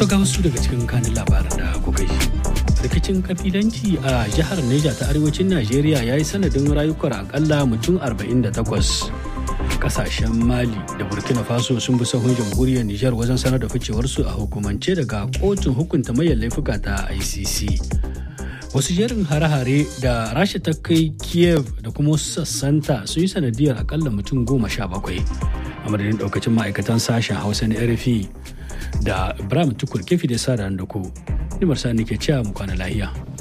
To ga wasu daga cikin kanin labaran da kuka yi. Rikicin kabilanci a jihar Neja ta arewacin Najeriya ya yi sanadin rayukan akalla mutum 48. Kasashen Mali da Burkina Faso sun bi sahun jamhuriyar Nijar wajen sanar da ficewarsu a hukumance daga kotun hukunta mayan laifuka ta ICC. Wasu jerin hare-hare da Rasha ta kai Kiev da kuma wasu sassanta sun yi sanadiyar akalla mutum goma sha bakwai. A madadin daukacin ma'aikatan sashen Hausa na RFI da Ibrahim Tukur kefi da sa da ku. Nimar Sani ke cewa mu kwana lahiya.